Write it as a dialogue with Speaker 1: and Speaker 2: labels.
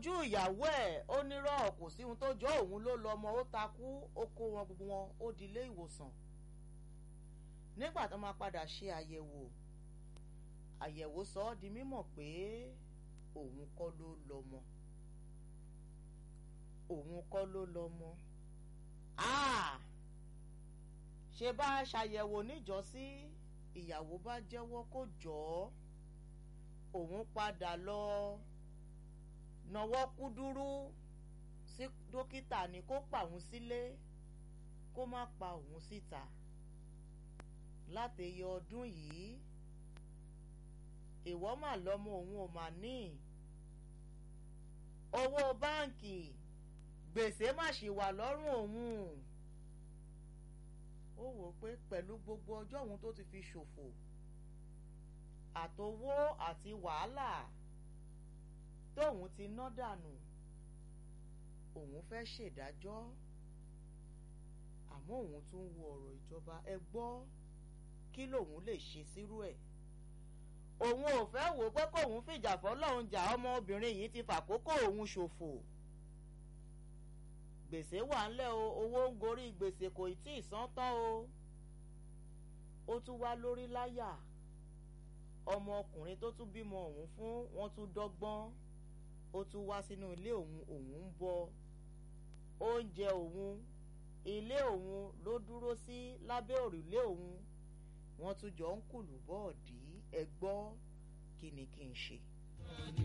Speaker 1: ojú ìyàwó ẹ̀ ó nírọ̀ kò sí ohun tó jọ òun ló lọ ọmọ ó takú ó kó wọn gbogbo wọn ó di ilé ìwòsàn nígbà tó máa padà ṣe àyẹ̀wò àyẹ̀wò sọ ọ́ di mímọ̀ pé òun kọ́ ló lọ́mọ òun kọ́ ló lọ́mọ ṣe bá a ṣàyẹ̀wò níjọ́sí ìyàwó bá jẹ́wọ́ kó jọ ọ́ òun padà lọ nawọ́ kúdúrú sí dókítà ní kó pa òun sílé kó má pa òun síta látẹ̀yẹ ọdún yìí ìwọ mà lọ́mọ òun ò mà ní owó báǹkì gbèsè má ṣì wà lọ́rùn òun ó wò pé pẹ̀lú gbogbo ọjọ́ òun tó ti fi ṣòfò àtowó àti wàhálà tóun ti ná dànù òun fẹ́ ṣèdájọ́ àmọ́ òun tún ń wo ọ̀rọ̀ ìjọba ẹ gbọ́ kí lòun lè ṣe sírú ẹ̀ òun ò fẹ́ wò pé kóun fìjà fọlọ́run jà ọmọbìnrin yìí ti fàkókò òun ṣòfò gbèsè wà ńlẹ̀ o owó ń gorí gbèsè kò tí ì san tán o ó tún wá lórí láyà ọmọ ọkùnrin tó tún bímọ òun fún wọn tún dọ́gbọ́n ó tún wá sínú ilé òun òun ń bọ oúnjẹ òun ilé òun ló dúró sí lábẹ́ òrùlé òun wọ́n tún jọ ń kùlù bọ́ọ̀dì ẹ gbọ́ kí ni kí n ṣe.